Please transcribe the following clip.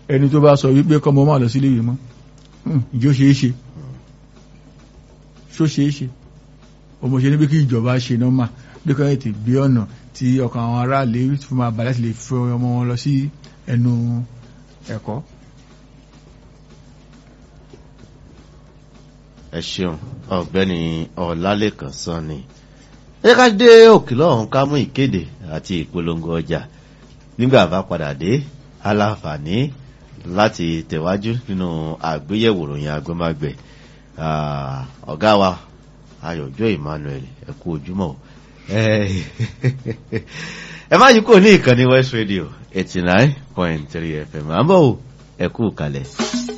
ẹni tó bá sọ wípé kọ́mọ máa lọ sílé ìwé mọ́ Hmm, ìjọ ṣeé ṣe ṣó ṣeé ṣe ọmọ ṣe ní pé kí ìjọba ṣe nọ́mà bí kò tètè gbé ọ̀nà tí ọkàn àwọn aráàlú fún máa balẹ̀ láti lè fi ọmọ wọn lọ sí ẹnu ẹ̀kọ́. ẹ ṣeun ọ̀gbẹ́ni ọlálẹ́kan sanni ẹ ká dé òkìlọ̀ ọ̀hún ká mú ìkéde àti ìpolongo ọjà nígbà bá padà dé aláǹfààní láti tẹ̀wájú nínú àgbéyẹ̀wò ròyìn agbẹ́mágbẹ̀ ọ̀gá wa ayọ̀jọ́ emmanuel ẹ kú ojúmọ́ o. ẹ ẹ má yí kò ní ìkànnì west radio eighty nine point three fm àmọ́ ò ẹ kú kalẹ̀.